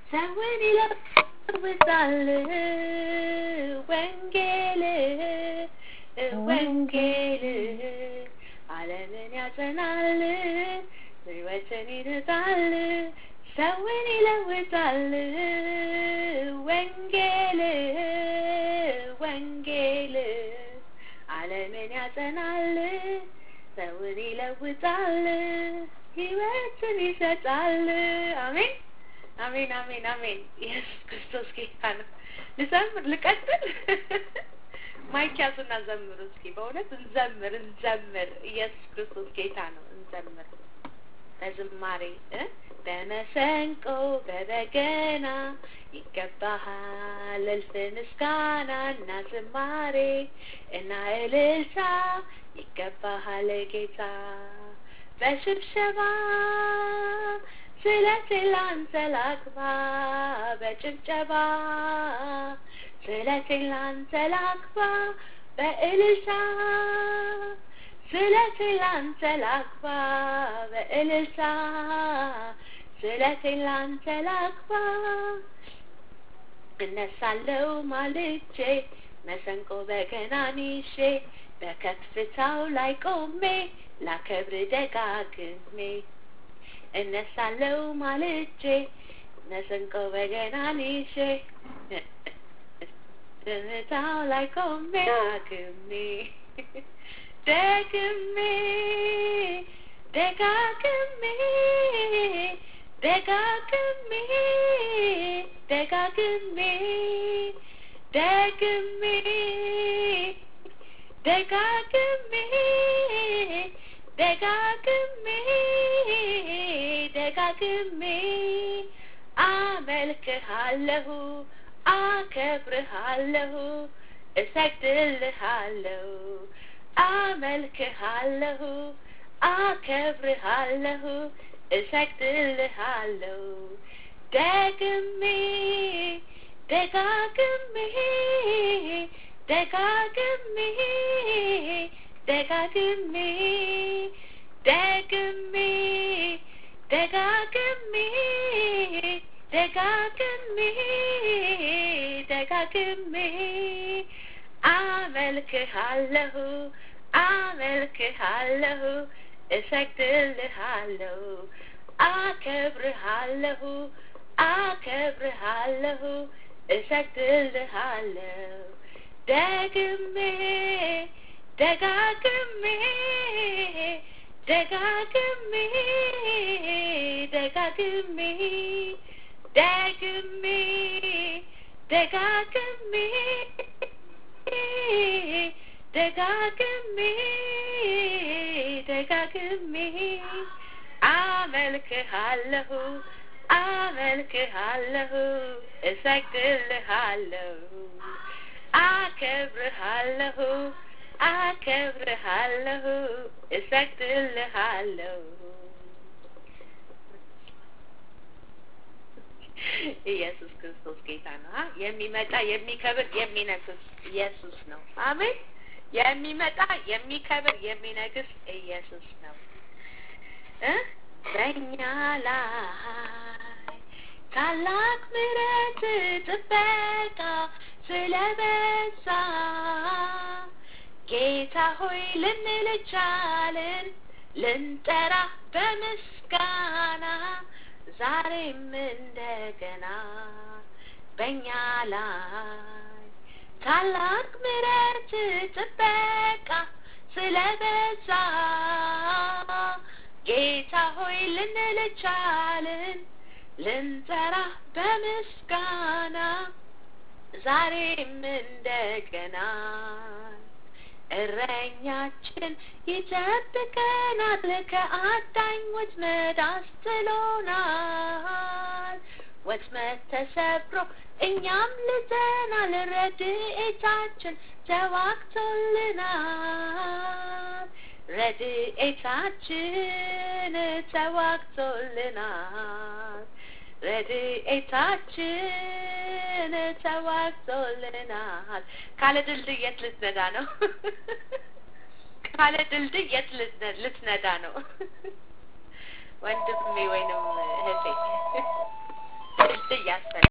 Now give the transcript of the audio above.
ሰውን ይለውጣል ወንጌል ወንጌል ዓለምን ያጸናል ሕይወትን ይነጻል ሰውን ይለውጣል ወንጌል ወንጌል ዓለምን ያጸናል ሰውን ይለውጣል ሕይወትን ይሰጣል። አሜን አሜን አሜን አሜን። ኢየሱስ ክርስቶስ ጌታ ነው። ልዘምር ልቀጥል? ማይክ ያዙና ዘምሩ እስኪ። በእውነት እንዘምር እንዘምር። ኢየሱስ ክርስቶስ ጌታ ነው። እንዘምር በዝማሬ በመሰንቆ በበገና ይገባሃል እልፍ ምስጋና እና ዝማሬ እና እልልታ ይገባሃል ጌታ በሽብሸባ ስለቴን ላንተ ላግባ በጭብጨባ ስለቴን ላንተ ላግባ በእልልታ ስለቴን ላንተ ላግባ በእልልታ ስለቴን ላንተ ላግባ እነሳለው ማልጄ መሰንቆ በገናን ይዤ በከፍታው ላይ ቆሜ ላከብር ደጋግሜ እነሳለው ማልጄ መሰንቆ በገናን ይዤ በከፍታው ላይ ቆሜ ዳግሜ ደግሜ ደጋግሜ ደጋግሜ ደጋግሜ ደግሜ ደጋግሜ ደጋግሜ ደጋግሜ አመልክሃለሁ አከብርሃለሁ እሰግድልሃለሁ አመልክሃለሁ አከብርሃለሁ እሰግድልሃለሁ ደግሜ ደጋግሜ ደጋግሜ ደጋግሜ ደግሜ ደጋግሜ ደጋግሜ ደጋግሜ አመልክሃለሁ አመልክሃለሁ እሰግድልሃለሁ አከብርሃለሁ አከብርሃለሁ እሰግድልሃለሁ ደግሜ ደጋግሜ ደጋግሜ ደጋግሜ ደግሜ ደጋግሜ ደጋግሜ ደጋግሜ አመልክሃለሁ አመልክሃለሁ እሰግድልሃለሁ አከብርሃለሁ አከብርሃለሁ እሰግድልሃለሁ ኢየሱስ ክርስቶስ ጌታ ነው። የሚመጣ የሚከብር የሚነግስ ኢየሱስ ነው። አሜን። የሚመጣ የሚከብር የሚነግስ ኢየሱስ ነው። እ በእኛ ላይ ታላቅ ምሕረት ጥበቃ ስለበዛ ጌታ ሆይ ልንል ቻልን ልንጠራ በምስጋና ዛሬም እንደገና በእኛ ላይ ታላቅ ምሕረት ጥበቃ ስለበዛ ጌታ ሆይ ልንል ቻልን ልንጠራ በምስጋና ዛሬም እንደገና እረኛችን ይጠብቀናል፣ ከአዳኝ ወጥመድ አስጥሎናል። ወጥመድ ተሰብሮ እኛም ልዘናል፣ ረድኤታችን ተዋግቶልናል። ረድኤታችን ተዋግቶልናል። ረድኤታችን ተዋግቶልናል። ካለ ድልድይ የት ልትነዳ ነው? ካለ ድልድይ የት ልትነዳ ነው? ወንድሜ ወይንም እህቴ ድልድይ ያስፈልጋል።